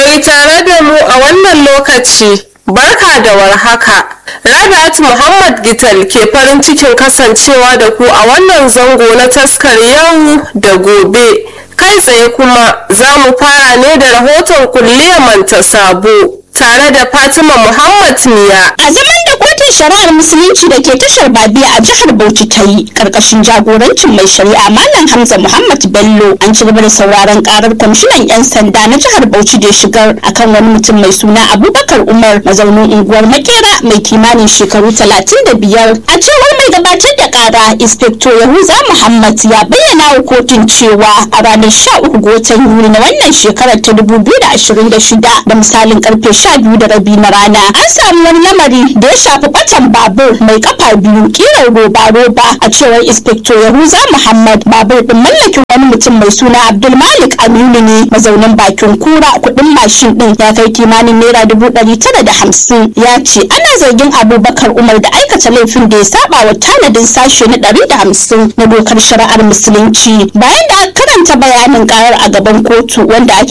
mai tare da mu a wannan lokaci barka da warhaka rabi'at muhammad gital ke farin cikin kasancewa da ku a wannan zango na taskar yau da gobe kai tsaye kuma za mu fara ne da rahoton kulliyar manta sabo tare da fatima muhammad miya a zaman da kotun shari'ar musulunci da ke tashar babiya a jihar bauchi ta yi karkashin jagorancin mai shari'a malam hamza muhammad bello an ci gaba da sauraron karar kwamishinan yan sanda na jihar bauchi da shigar akan wani mutum mai suna abubakar umar mazaunin unguwar makera mai kimanin shekaru talatin da biyar a cewar mai gabatar da kara inspector yahuza muhammad ya bayyana wa kotun cewa a ranar sha uku ga watan yuli na wannan shekarar ta dubu biyu da ashirin da shida da misalin karfe sha biyu da rabi na rana an samu wani lamari da ya shafi batan babur mai kafa biyu kirar roba roba a cewar inspector yahuza muhammad babur din mallakin wani mutum mai suna abdulmalik aminu ne mazaunin bakin kura kudin mashin din ya kai kimanin naira dubu ɗari tara da hamsin ya ce ana zargin abubakar umar da aikata laifin da ya saba wa tanadin sashe na ɗari da hamsin na dokar shari'ar musulunci bayan da aka karanta bayanin karar a gaban kotu wanda ake